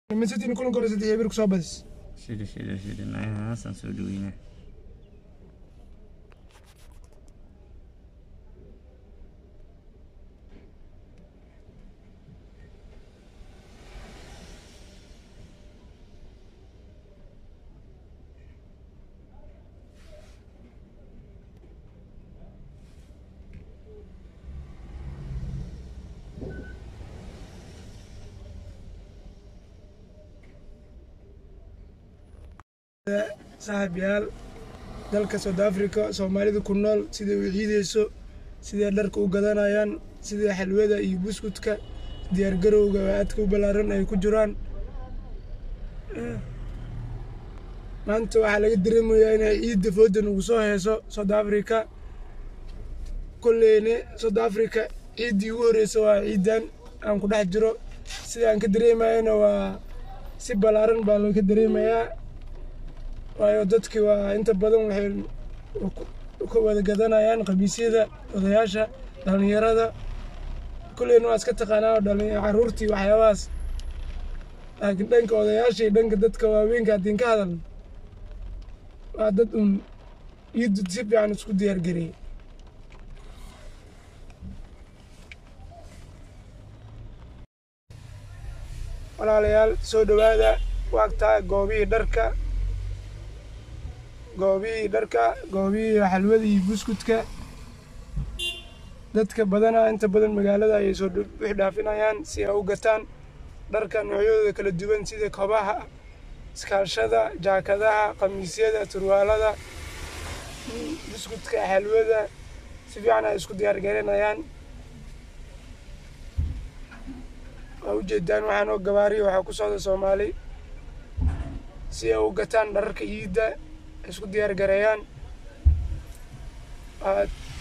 Man City kulanka hore saddex eber kusoo badis shida shida shida nayahaasaan soo dhaweynaa saaxiibayaal dalka South Africa Soomaalida ku nool siday u ciideyso siday dharka u gadanayaan siday xalwada iyo buskudka diyaar garowga aadka u ballaaran ay ku jiraan maanta waxaa laga dareemayaa inay ciidda fooda nagu soo heeso South Africa kolleyne South Africa ciiddii ugu horeysa waa ciidan aan ku dhex jiro sida aan ka dareemayana waa si ballaaran baa loo ka dareemayaa waayo dadkii waa inta badan waxay ka wada gadanayaan khamiisyada odayaasha dhallinyarada kulleyna waa iska taqaanaa oo dhalin carruurtii waxyaabahaas laakiin dhanka odayaasha iyo dhanka dadka waaweynka haddii ka hadal waa dad un ciiddu si fiican isku diyaar gareeyay walaalayaal soo dhowaada waagtaa goobihii dharka goobihii dharka goobihii xalwada iyo buskudka dadka badanaa inta badan magaalada ayay soo wix dhaafinayaan si ay u gataan dharka noocyadooda kala duwan sida kobaha iskaashada jaakadaha khamiisyada turwaalada buskudka xalwada si fiican ay isku diyaar garinayaan waa ujeedaan waxaan oo gabaariya waxaa ku socda soomaali si ay u gataan dhararka ciidda isku diyaar gareeyaan